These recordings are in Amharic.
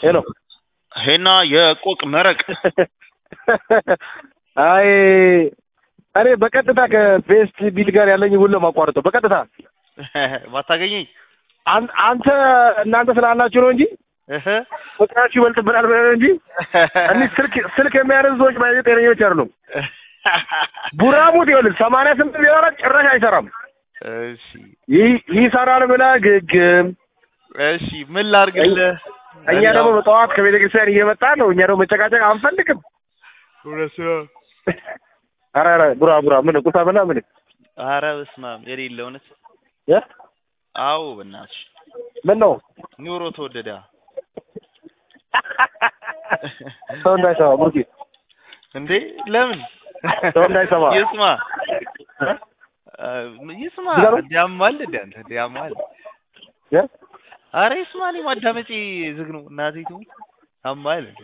ሄሎ ሄና የቆቅ መረቅ አይ እኔ በቀጥታ ከቤስት ቢል ጋር ያለኝ ውል ለማቋረጠው በቀጥታ ባታገኘኝ አን- አንተ እናንተ ስላላችሁ ነው እንጂ እህ ፍቅራችሁ ይበልጥብናል ብለህ ነው እንጂ እኒህ ስልክ ስልክ የሚያነሱ ሰዎች ባይ ጤነኞች አይደሉም። ቡራሙት ይኸውልህ ሰማንያ ስምንት ቢሆን ጭራሽ አይሰራም። እሺ ይህ ይሰራል ብለህ ግግም እሺ ምን ላድርግልህ? እኛ ደግሞ በጠዋት ከቤተ ክርስቲያን እየመጣ ነው። እኛ ደግሞ መጨቃጨቅ አንፈልግም። እውነት ነው። ኧረ ኧረ ቡራ ቡራ ምን ቁሳ በላ ምን ኧረ በስመ አብ የሌለ እውነት። እ? አዎ በእናትሽ ምን ነው ኑሮ ተወደደ። ሰው እንዳይሰማ ቡርኪ እንዴ ለምን ሰው እንዳይሰማ ይስማ እ? አ፣ ይስማ ይገርም። እንዲያማል እንደ አንተ እንዲያማል እ? አረ ይስማ እኔ ማዳመጪ ዝግ ነው እናቴ ትሙት አማል እንደ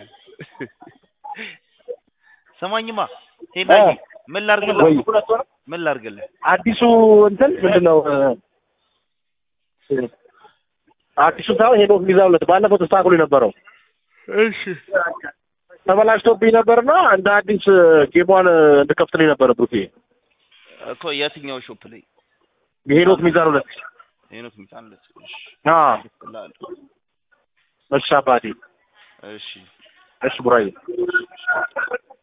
ሰማኝማ ሄናዬ እ? ምን ላድርግልህ ወይ ምን ላድርግልህ አዲሱ እንትን ምንድን ነው እ፣ አዲሱ ሳይሆን ሄኖክ ሚዛውለት ባለፈው ተስተካክሎ የነበረው እሺ ተበላሽቶብኝ ነበርና እንደ አዲስ ጌሟን እንድከፍትልኝ ነበረ ብሩኬ እኮ የትኛው ሾፕ ላይ የሄኖክ ሚዛን ሁለት ሄኖክ ሚጣንለት እሺ አ እላለሁ እሺ አባቴ እሺ እሺ ቡራዬ